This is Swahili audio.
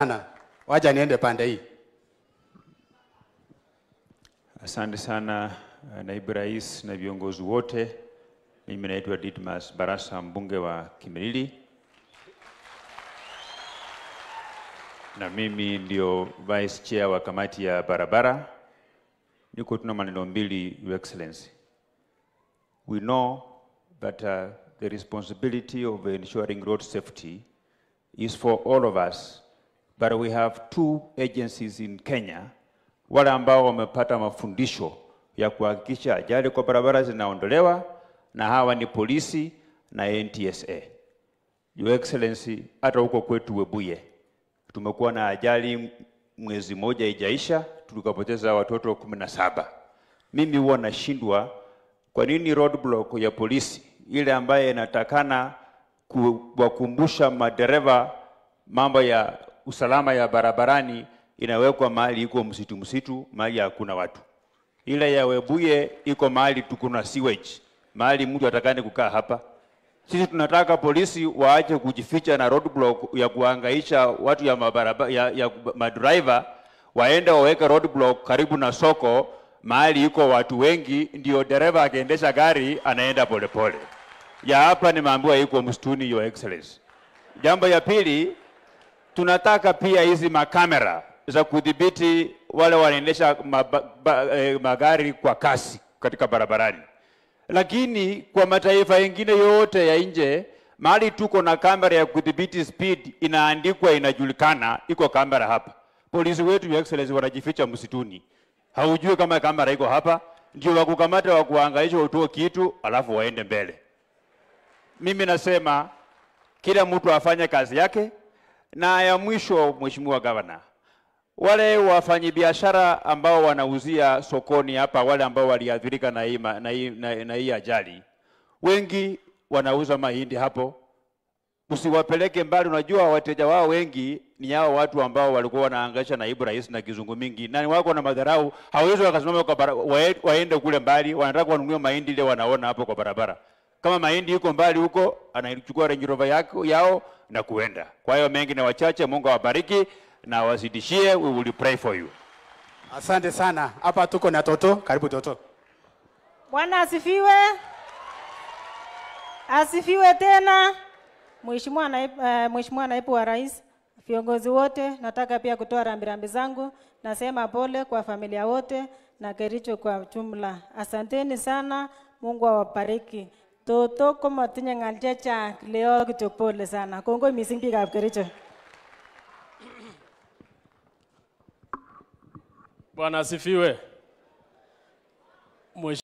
sana. Wacha niende pande hii. Asante sana uh, naibu rais na viongozi wote. Mimi naitwa Didmas Barasa, mbunge wa Kimilili, na mimi ndio vice chair wa kamati ya barabara. Niko tuna maneno mbili, Your Excellency. We know that uh, the responsibility of ensuring road safety is for all of us, but we have two agencies in Kenya wale ambao wamepata mafundisho ya kuhakikisha ajali kwa barabara zinaondolewa, na hawa ni polisi na NTSA. Your Excellency, hata huko kwetu Webuye tumekuwa na ajali mwezi moja ijaisha, tukapoteza watoto kumi na saba. Mimi huwa nashindwa kwa nini roadblock ya polisi ile ambaye inatakana kuwakumbusha madereva mambo ya usalama ya barabarani inawekwa mahali iko msitu msitu, mahali hakuna watu. Ile ya Webuye iko mahali tuko na sewage, mahali mtu atakane kukaa hapa. Sisi tunataka polisi waache kujificha na roadblock ya kuhangaisha watu ya mabaraba, ya, ya madriver waende waweke roadblock karibu na soko mahali iko watu wengi, ndio dereva akiendesha gari anaenda polepole pole. Ya hapa nimeambiwa iko msituni, your excellency. Jambo ya pili, tunataka pia hizi makamera za kudhibiti wale wanaendesha eh, magari kwa kasi katika barabarani, lakini kwa mataifa yengine yote ya nje, mahali tuko na kamera ya kudhibiti speed inaandikwa, inajulikana, iko kamera hapa. Polisi wetu your excellency wanajificha msituni, haujui kama kamera iko hapa, ndio wakukamata wakuhangaisha, utoe kitu alafu waende mbele. Mimi nasema kila mtu afanye kazi yake. Na ya mwisho, Mheshimiwa Gavana, wale wafanyabiashara ambao wanauzia sokoni hapa, wale ambao waliathirika na hii na hii na, na hii ajali, wengi wanauza mahindi hapo, usiwapeleke mbali. Unajua wateja wao wengi ni hao watu ambao walikuwa wanaangaisha naibu rais na kizungu mingi, na wako na madharau, hawezi wakasimama kwa bara, waende kule mbali, wanataka wanunue mahindi ile wanaona hapo kwa barabara kama mahindi yuko mbali huko, anachukua Range Rover yako yao na kuenda. Kwa hiyo mengi na wachache, Mungu awabariki na wazidishie. We will pray for you. Asante sana. Hapa tuko na Toto. Karibu Toto. Bwana asifiwe. Asifiwe tena. Mheshimiwa naibu, uh, Mheshimiwa naibu wa rais, viongozi wote, nataka pia kutoa rambirambi zangu. Nasema pole kwa familia wote na Kericho kwa jumla. Asanteni sana, Mungu awabariki. Toto komatinye ng'al chechang leo kityo pole sana. Kongoi missing biikab Kericho. Bwana asifiwe.